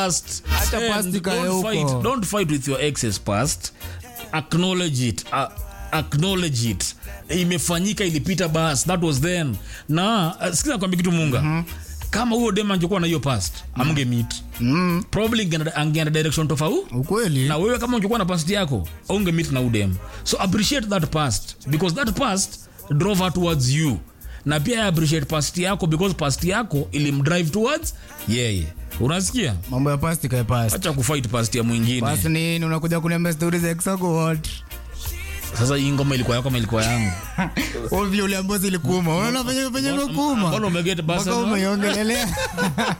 past Acha and past ikae don't huko. fight, don't fight with your ex's past acknowledge it uh, acknowledge it imefanyika ilipita bas that was then na uh, sikiza kwambia kitu munga mm-hmm. kama huyo dem angekuwa na hiyo past amge meet mm. probably ingeenda- angeenda direction tofauti ukweli na wewe kama ungekuwa na past yako unge meet na udem so appreciate that past because that past drove her towards you na pia appreciate past yako because past yako ilimdrive towards yeye unasikia mambo ya past ikae past acha kufight past ya mwingine past nini unakuja kuniambia stori za exako what sasa hii ngoma ilikuwa yako ama ilikuwa yangu ovyo uliambia zilikuuma unaona venye venye Mbona- imekuuma mbona umeget basa mpaka umeiongelelea